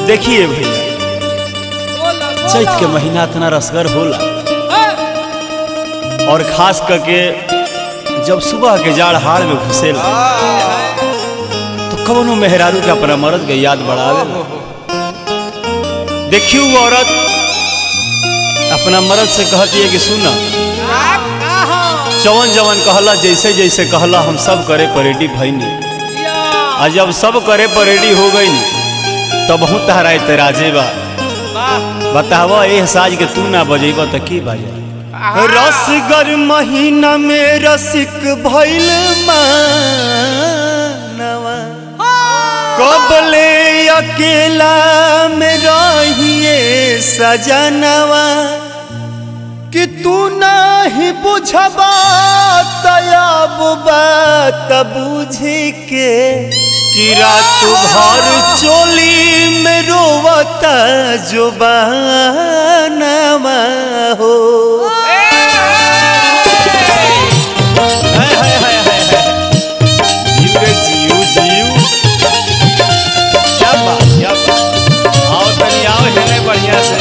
देखिए भैया चैत के महीना इतना रसगर होला और खास करके जब सुबह के जाड़ हाड़ में घुसेला तो कवनो मेहरारू के अपना मर्द के याद बढ़ावे देखियो वो औरत अपना मर्द से कहती है कि सुना जवन जवन कहला जैसे जैसे कहला हम सब करे पर रेडी भईनी आ जब सब करे पर रेडी हो गई तब बहुत तहरा एतराजे बा बतावा ए साज के तू ना बजेबा त की बजे रसगर महीना में रसिक भइल मानवा कबले अकेला में रहिए सजनवा कि तू नहीं बुझबा तयाब बात बुझी के कि रात भर चोली में रोवता जुबानमा हो हाय, हाय, हाय, हाय, हाय। जीव रे जीव, जीव। क्या बात, क्या बात। आओ तनी आओ हेले बढ़िया से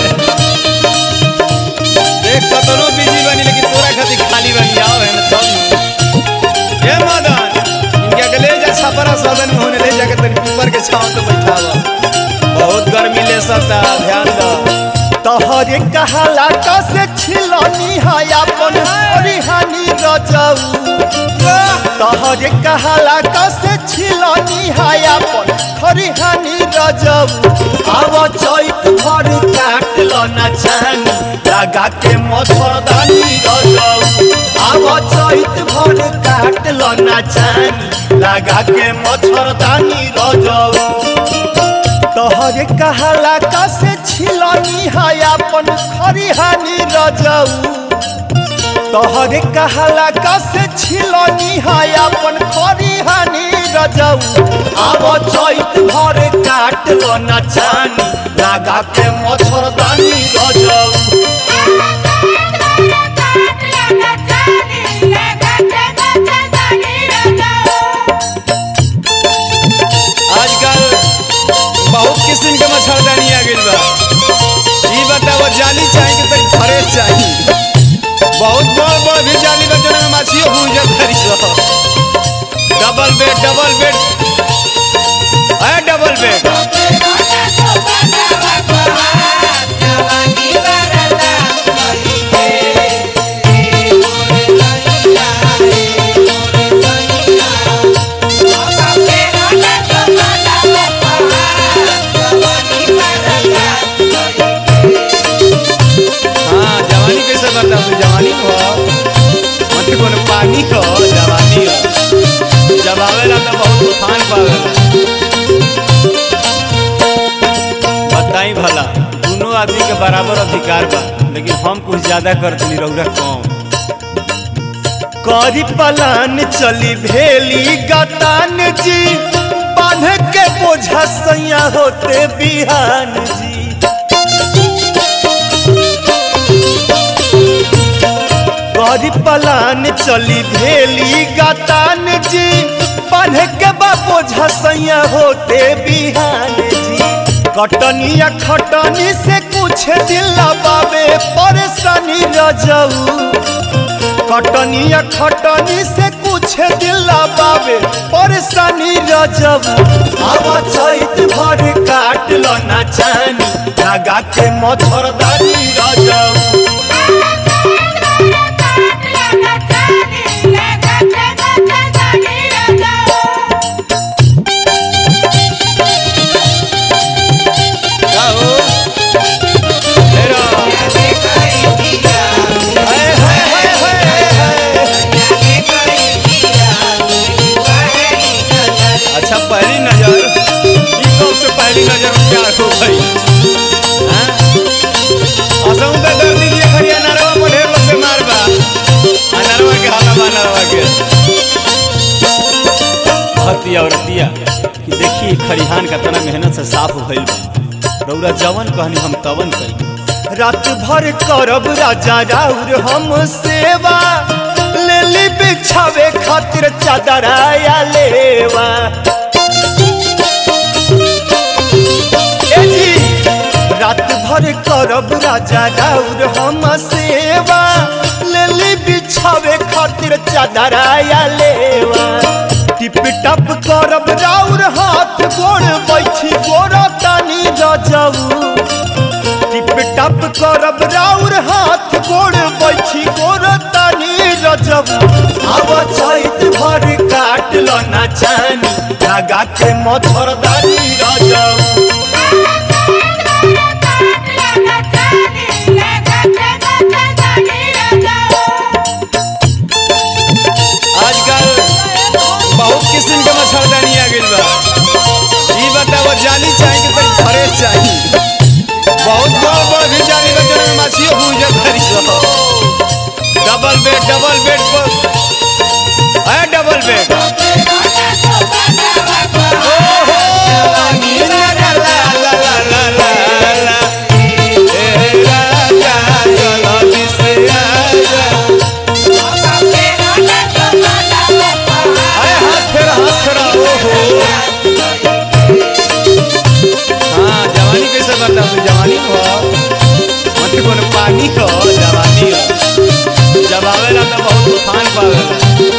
देख कतनो बिजी बनी लेकिन तोरा खातिर खाली बनी आओ है ना तब ए मदन इनके के ले जा छपरा सदन में होने ले जाके तनी ऊपर के छांव पे बैठावा बहुत गर्मी ले सकता ध्यान दो तोहरे कहाला कसे छिलनी है अपन हरिहानी रजाऊ तोहरे कहाला कसे छिलनी है अपन हरिहानी रजाऊ आव चैत भर काट लो ना चानी लगा के मच्छरदानी रजाऊ आव चैत भर काट लो ना चानी लगा के मच्छरदानी रजाऊ तोहरे कहाला कसे छिलनी है अपन खरिहानी रजाऊ तोहरे कहाला कसे छिलनी है अपन खरिहानी रजाऊ आब चैत भर काट लो ना चानी लगा के मच्छरदानी रजाऊ आजकल बहुत किस्म के मच्छरदानी आ गइल बा ई बताओ जाली चाही कि तनी फ्रेश चाही बहुत बड़ बड़ भी जाली बा जने में माछियो भून जा धरी सो डबल बेड डबल बेड है डबल बेड हाँ जवानी कैसे बता तू जवानी को मत कोनो पानी को जवानी हो जब आवेला तो बहुत तूफान पावेला बताई भला दोनों आदमी के बराबर अधिकार बा लेकिन हम कुछ ज्यादा कर दिली रौरा कम करी पलान चली भेली गतान जी बांध के बोझा सैया होते बिहान जी गरी पलान चली भेली गतान जी बांध के बाबो झसैया होते बिहान जी कटनिया खटनी से कुछ दिल बाबे परेशानी रजऊ कटनिया खटनी से कुछ दिल बाबे परेशानी रजऊ अब चैत भर काट लो ना चानी लगा के मच्छरदानी रजऊ का हो हेरो हाय हाय हाय हाय हाय अच्छा पहली नजर ई कब से पहली नजर में प्यार हो गई हैं असम पे दर्दी दिए खड़िया नरवा पर ढेर लोग बीमार बा आ नरवा के हाला बा नरवा के हतिया औरतिया कि देखी खरिहान का तना मेहनत से साफ भइल बा रौरा जवन कहनी हम तवन करी रात भर करब राजा राउर हम सेवा लेली बिछावे खातिर चादराया लेवा ए जी भर करब राजा राउर हम सेवा लेली बिछावे खातिर चादराया लेवा टिप टप करब राउर हाथ गोड़ बैठी गोड़ तानी रजऊ टिप टप करब राउर हाथ गोड़ बैठी गोड़ तानी रजऊ आव चैत भर काट लो ना चानी लगा के मच्छरदानी रजऊ आजकल बहुत किस्म के मच्छरदानी आ गइल बा ई बताओ जाली चाही कि तनी फ्रेश चाही बहुत बड़ बड़ भी जाली बा जौन में माछियो भूल जा तारी सब डबल बेड डबल बेड पर है डबल बेड ओहो ला ला ला ला ला ला ला ए राजा जल्दी से आजा अरे हाथ फेरा हाथ फेरा ओहो हाँ जवानी कैसे बर्दाश्त हो जवानी हो मत कोनो पानी हो जवानी हो जब आवेला तो बहुत तूफान पावेला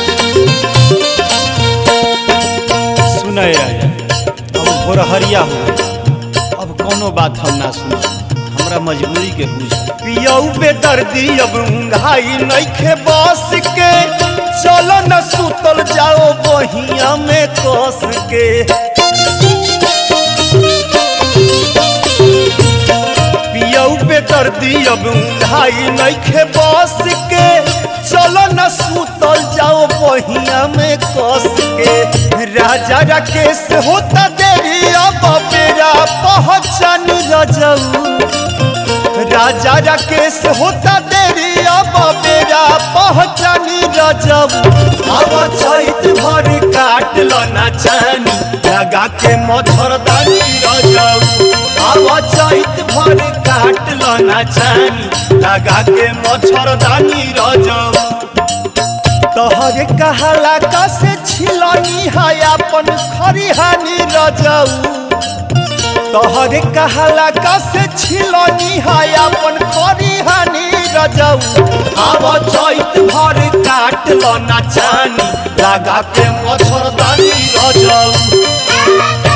सुनय राजा अब भोरहरिया हो अब कोनो बात हम ना सुन हमरा मजबूरी के बुझ पियऊ बेदर्दी अब उंघाई नइखे बस के चलो न सुतल जाओ बहिया में कस के पियऊ बेदर्दी अब उंघाई नइखे बस के चलो न सुतल जाओ बहिया में कस के राजा राकेश होता देरी अब बेरा पहचान रजऊ राजा राकेश होता देरी अब बेरा पहचानी रजऊ अब चैत भर काट लो ना चानी लगा के मच्छरदानी रजऊ अब चैत भर काट लो ना चानी लगा के मच्छरदानी रजऊ तोहरे कहाला का से छिलनी है अपन खरिहानी रजऊ तोहरे कहाला का से छिलनी है अपन खरिहानी रजऊ आब चैत भर काट लो ना चानी लगा के मच्छरदानी रजऊ